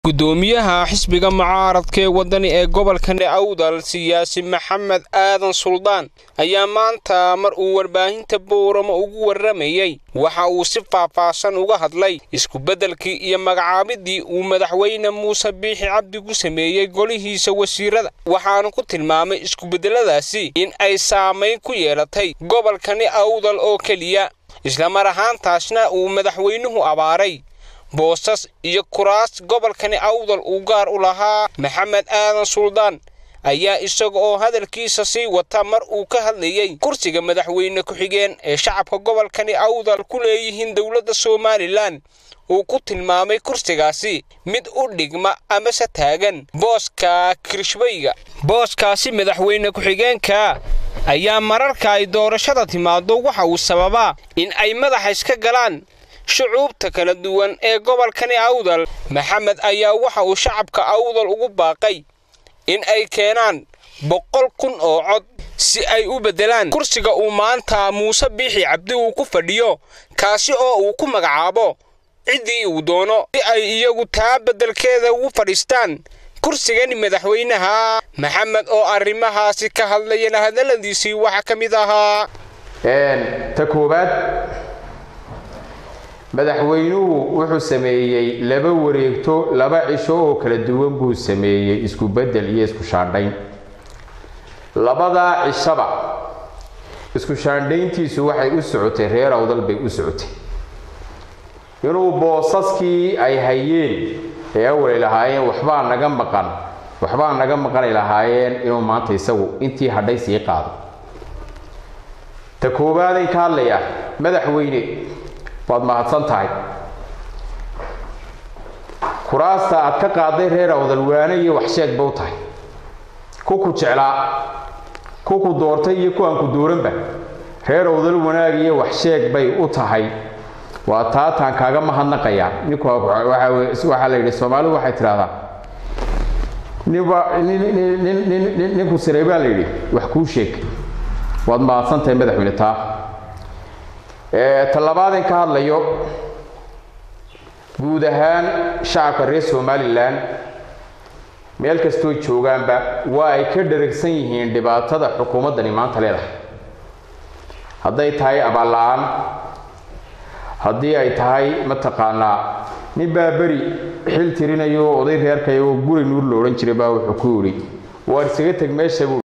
gudoomiyaha xisbiga mucaaradka ee wadani ee gobolkani awdal siyaasi maxamed aadan suldaan ayaa maanta mar uu warbaahinta booramo ugu warramayey waxa uu si faahfaahsan uga hadlay isku-beddelkii iyo magacaabidii uu madaxweyne muuse biixi cabdi ku sameeyey golihiisa wasiirada waxaanu ku tilmaamay isku-beddeladaasi in ay saamayn ku yeelatay gobolkani awdal oo keliya islamar ahaantaasna uu madaxweynuhu abaaray boosas iyo kuraas gobolkani awdal uu gaar u lahaa maxamed aadan suldaan ayaa isaga oo hadalkiisa sii wata mar uu ka hadlayey kursiga madaxweyne ku-xigeen ee shacabka gobolkani awdal ku leeyihiin dowladda somalilan uu ku tilmaamay kursigaasi mid u dhigma amase taagan booska kirishbayga booskaasi madaxweyne ku-xigeenka ayaa mararka ay doorashada timaado waxa uu sababaa in ay madaxa iska galaan shucuubta kala duwan ee gobolkani awdal maxamed ayaa waxa uu shacabka awdal ugu baaqay in ay keenaan boqol kun oo cod si ay u beddelaan kursiga uu maanta muuse biixi cabdi uu ku fadhiyo kaasi oo uu ku magacaabo ciddii uu doono si ay iyagu taa beddelkeeda ugu fadhiistaan kursigani madaxweynaha maxamed oo arrimahaasi ka hadlayana hadalladiisii waxaa ka mid ahaa ta koowaad madaxweynuhu wuxuu sameeyey laba wareegto laba cisho oo kala duwan buu sameeyey isku beddel iyo isku shaandhayn labadaa cishaba isku shaandhayntiisu waxay u socotay reer awdal bay u socotay inuu boosaskii ay hayeen ee awalay lahaayeen waxbaa naga maqan waxbaa naga maqanay lahaayeen inuu maanta isagu intii hadhay sii qaado ta koowaadayn ka hadlaya madaxweyne waad mahadsan tahay kuraasta aad ka qaaday reer awdal waane iyo waxsheeg ba u tahay ku ku jeclaa ku ku doortay iyo ku aan ku dooranba reer awdal wanaag iyo waxsheeg bay u tahay waa taataan kaaga mahadnaqayaa ninku waxaa la yidhi soomaalidu waxay tidhahdaa ninba ninku siray baa la yidhi wax kuu sheeg waad mahadsan tahay madaxweyne taa tallabaadin ka hadlayo guud ahaan shacabka reer somalilan meel kastoo joogaanba waa ay ka dharagsan yihiin dhibaatada xukuumaddani maanta leedahay hadday tahay abaalla-aan haddii ay tahay mataqaanaa nin baa beri xil tirinayo oday reerkay oo guri nuur la odhan jiray baa wuxuu ku yidhi waar isaga teg meesha buu